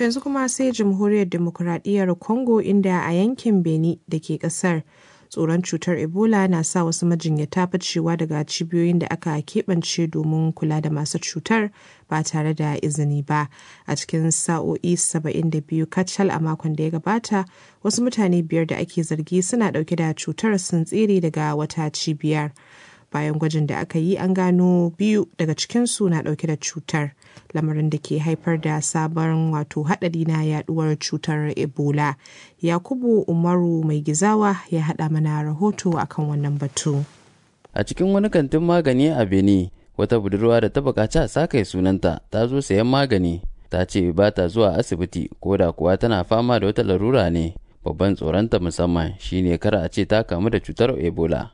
To yanzu kuma sai jamhuriyar demokuraɗiyyar Congo inda a yankin Beni da ke ƙasar tsoron cutar Ebola na sa wasu majinyata bacewa daga cibiyoyin da aka keɓance domin kula da masu cutar ba tare da izini ba. A cikin sa'o'i 72 kacal a makon da ya gabata, wasu mutane biyar da ake zargi suna ɗauke da cutar sun tsere daga wata cibiyar. bayan gwajin da aka yi an gano biyu daga cikinsu na dauke da cutar lamarin da ke haifar da sabon wato hadari na yaduwar cutar ebola yakubu umaru mai gizawa ya hada mana rahoto akan wannan batu a cikin wani kantin magani a beni wata budurwa da ta bukaci a sakai sunanta ta zo sayan magani ta ce ba ta zuwa asibiti ko da kuwa tana fama da wata larura ne babban tsoronta musamman shine kar a ce ta kamu da cutar ebola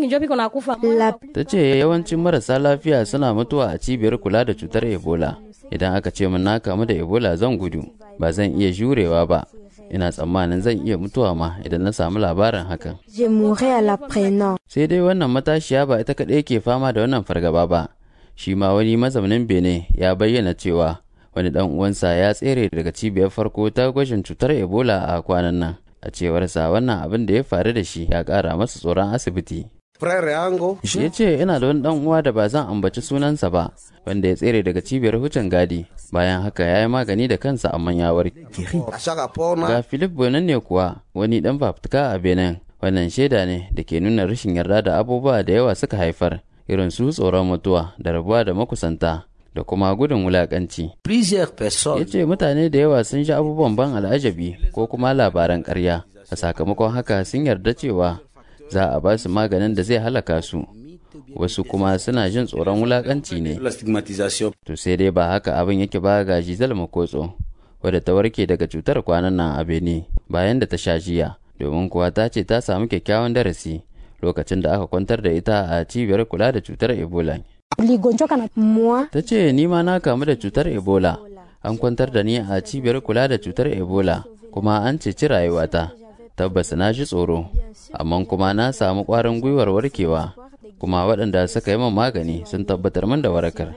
ta ce yawancin marasa lafiya suna mutuwa a cibiyar kula da cutar ebola idan aka ce min na kamu da ebola zan gudu ba zan iya jurewa ba ina tsammanin zan iya mutuwa ma idan na samu labarin hakan sai dai wannan matashiya ba ita kaɗai ke fama da wannan fargaba ba shi ma wani mazaunin bene ya bayyana cewa wani dan uwansa ya tsere daga cibiyar farko ta gwajin cutar ebola a kwanan nan a cewarsa wannan abin da ya faru da shi ya kara masa tsoron asibiti ya ce ina da wani dan uwa da ba zan ambaci sunansa ba wanda ya tsere daga cibiyar hucin gadi bayan haka ya yi magani da kansa amma ya warke ga philip bonan ne kuwa wani dan fafutuka a benin wannan shaida ne da ke nuna rashin yarda da abubuwa da yawa suka haifar irin su tsoron mutuwa da rabuwa da makusanta da kuma gudun wulakanci. Ya ce mutane da yawa sun sha abubuwan ban al'ajabi ko kuma labaran ƙarya, a sakamakon haka sun yarda cewa za a ba su maganin da zai halaka su. Wasu kuma suna jin tsoron wulakanci ne. To sai dai ba haka abin yake ba ga Giselle Makotso, wadda ta warke daga cutar kwanan nan a Beni bayan da ta sha jiya, domin kuwa ta ce ta samu kyakkyawan darasi lokacin da aka kwantar da ita a cibiyar kula da cutar Ebola. Ta ce ni ma na kamu da cutar Ebola. An kwantar da ni a cibiyar kula da cutar Ebola kuma an ceci rayuwata. Tabbas na ji tsoro, amma kuma na samu ƙwarin gwiwar warkewa. Kuma waɗanda suka yi min magani sun tabbatar min da warakar.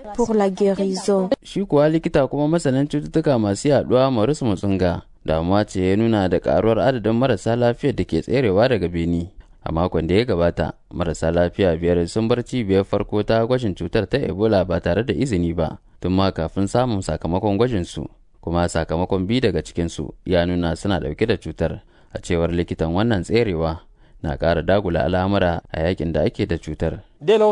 Shi kuwa likita kuma masanin cututtuka masu yaɗuwa Maurice Mutsunga damuwa ce ya nuna da ƙaruwar adadin marasa lafiyar da ke tserewa daga Beni. a makon da ya gabata marasa lafiya biyar sun bar cibiyar farko ta gwajin cutar ta ebola ba tare da izini ba tun ma kafin samun sakamakon gwajinsu kuma sakamakon biyu daga cikinsu ya nuna suna dauke da cutar a cewar likitan wannan tserewa na ƙara dagula al'amura a yakin da ake da cutar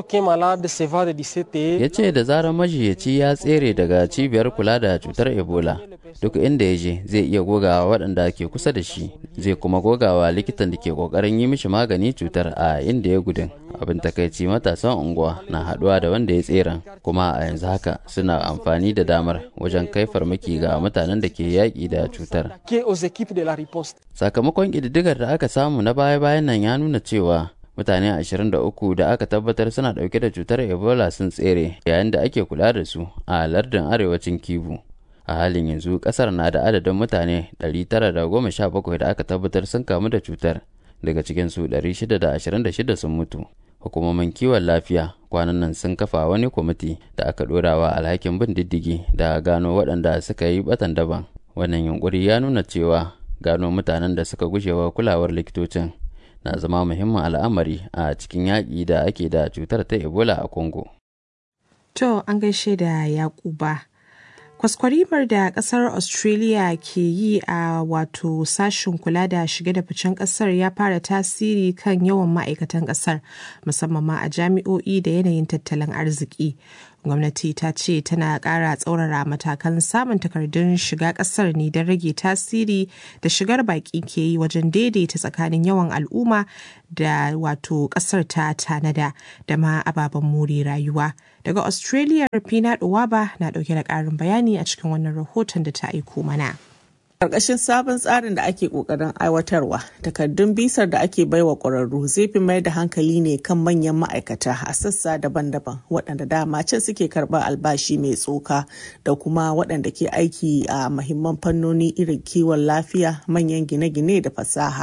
ya ce da zarar majiyaci ya tsere daga cibiyar kula da cutar ebola duk inda ya je zai iya gogawa waɗanda ke kusa da shi zai kuma gogawa likitan da ke ƙoƙarin yi mishi magani cutar a inda ya gudun abin takaici matasan unguwa na haɗuwa da wanda ya tseren kuma a yanzu haka suna amfani da damar wajen kai farmaki ga mutanen da ke yaƙi da cutar sakamakon ƙididdigar da aka samu na baya-bayan nan ya nuna cewa mutane 23 da aka tabbatar suna dauke da cutar ebola sun tsere yayin da ake kula da su a lardin arewacin kivu a halin yanzu kasar na da adadin mutane 917 da aka tabbatar sun kamu da cutar daga cikinsu 626 sun mutu hukumomin kiwon lafiya kwanan nan sun kafa wani kwamiti da aka dorawa alhakin bin diddigi da gano waɗanda suka yi batan daban wannan yunkuri ya nuna cewa gano mutanen da suka gujewa kulawar likitocin na zama muhimmin al'amari a cikin yaƙi da ake da cutar ta ebola a congo to an gaishe da yakuba kwaskwarimar da kasar australia ke yi a wato sashen kula da shige da ficen kasar ya fara tasiri kan yawan ma'aikatan kasar musamman ma a jami'o'i da yanayin tattalin arziki gwamnati ta ce tana ƙara tsaurara matakan samun takardun shiga ƙasar ne don rage tasiri da shigar baƙi ke yi wajen daidaita tsakanin yawan al'umma da wato ƙasar ta tanada da ma ababen more rayuwa daga australia rafina ɗuwaba na ɗauke da ƙarin bayani a cikin wannan rahoton da ta aiko mana Ƙarƙashin sabon tsarin da ake ƙoƙarin aiwatarwa, takardun bisar da ake baiwa ƙwararru zai fi mai da hankali ne kan manyan ma'aikata a sassa daban-daban waɗanda dama can suke karɓar albashi mai tsoka da kuma waɗanda ke aiki a mahimman fannoni irin kiwon lafiya, manyan gine-gine da fasaha.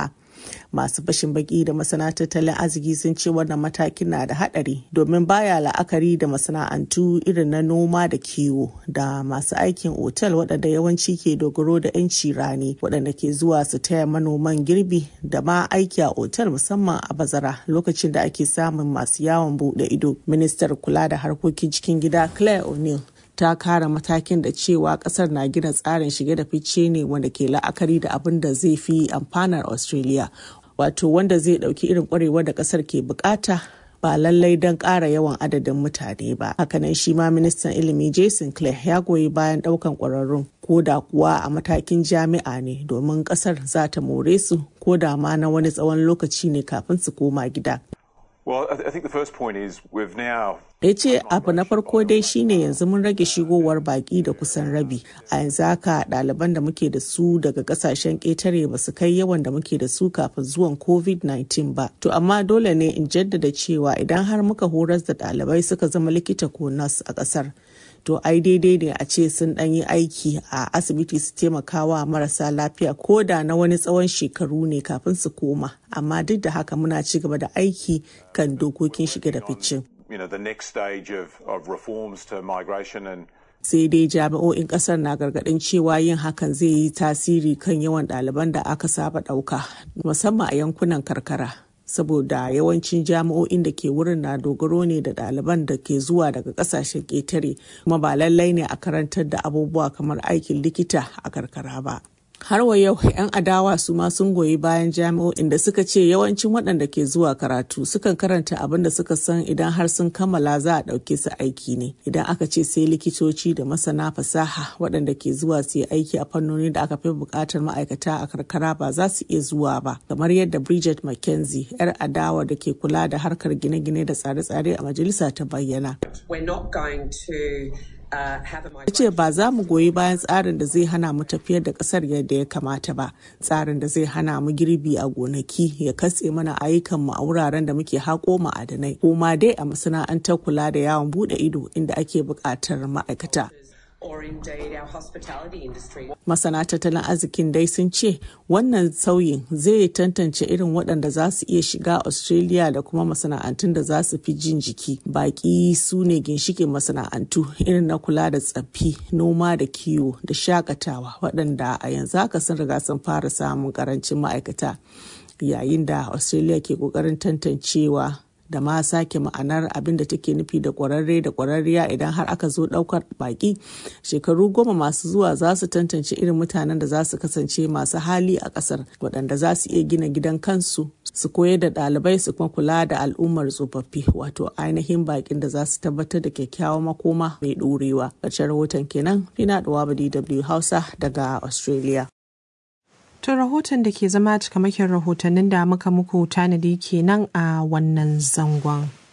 masu fashin baki da masana tattalin arziki sun ce wannan matakin na da haɗari domin baya la'akari da masana'antu irin na noma da kiwo da masu aikin otal waɗanda yawanci ke dogaro da 'yanci rani waɗanda ke zuwa su taya manoman girbi da ma aiki a otal musamman a bazara lokacin da ake samun masu yawon buɗe ido ministar kula da harkokin cikin gida claire o'neill ta kara matakin da cewa kasar na gina tsarin shige da fice ne wanda ke la'akari da abin da zai fi amfanar australia wato wanda zai dauki irin kwarewar da kasar ke bukata ba lallai don ƙara yawan adadin mutane ba hakanan shi ma ministan ilimi jason clare ya goyi bayan ɗaukan ƙwararrun ko da kuwa a matakin jami'a ne domin ƙasar za ta more su ko da ma na wani tsawon lokaci ne kafin su koma gida Well, I think the first point is we've now ya ce abu na farko dai shine yanzu mun rage shigowar baki da kusan rabi a yanzu haka ɗaliban da muke da su daga kasashen ƙetare ba su kai yawan da muke da su kafin zuwan covid-19 ba to amma dole ne in jaddada cewa idan har muka horas da ɗalibai suka zama likita ko nas a ƙasar to ai daidai ne a ce sun ɗan yi aiki a asibiti su taimakawa marasa lafiya ko da na wani tsawon shekaru ne kafin su koma amma duk da haka muna ci gaba da aiki kan dokokin shige da ficin. you know, the next stage of, of reforms to migration and sai dai jami'o'in kasar na gargadin cewa yin hakan zai yi tasiri kan yawan ɗaliban da aka saba ɗauka musamman a yankunan karkara saboda yawancin jami'o'in da ke wurin na dogaro ne da ɗaliban da ke zuwa daga ƙasashen ƙetare kuma ba lallai ne a karantar da abubuwa kamar aikin likita a karkara ba. har wa yau 'yan adawa su ma sun goyi bayan jami'o'in da suka ce yawancin waɗanda ke zuwa karatu sukan karanta abin da suka san idan har sun kammala za a ɗauke su aiki ne idan aka ce sai likitoci da masana fasaha waɗanda ke zuwa su yi aiki a fannoni da aka fi buƙatar ma'aikata a karkara ba za su iya zuwa ba kamar yadda bridget mckenzie 'yar adawa da ke kula da harkar gine-gine da tsare-tsare a majalisa ta bayyana ya ce ba za mu goyi bayan tsarin da zai hana mu tafiyar da kasar yadda ya kamata ba tsarin da zai hana mu girbi a gonaki ya katse mana ayyukan mu a wuraren da muke haƙo ma'adanai ko ma dai a masana'antar kula da yawon bude ido inda ake buƙatar ma'aikata Masana tattalin arzikin dai sun ce wannan sauyin zai tantance irin waɗanda za su iya shiga Australia da kuma masana'antun da za su fi jin jiki. Baƙi su ne ginshikin masana'antu irin na kula da tsaffi, noma da kiwo da shakatawa waɗanda a yanzu haka sun riga sun fara samun ƙarancin ma'aikata. Yayin da Australia ke ƙoƙarin tantancewa da ma sake ma'anar abin da take nufi da kwararre da kwararriya idan har aka zo daukar baki shekaru goma masu zuwa za su tantance irin mutanen da za su kasance masu hali a kasar waɗanda za su iya gina gidan kansu su koyar da ɗalibai su kuma kula da al'ummar tsofaffi wato ainihin bakin da za su tabbatar da kyakkyawan makoma mai ɗorewa ƙarshen rahoton kenan fina ɗuwa dw hausa daga australia To rahoton da ke zama cikamakin rahotannin da muka muku tanadi kenan a wannan zangon.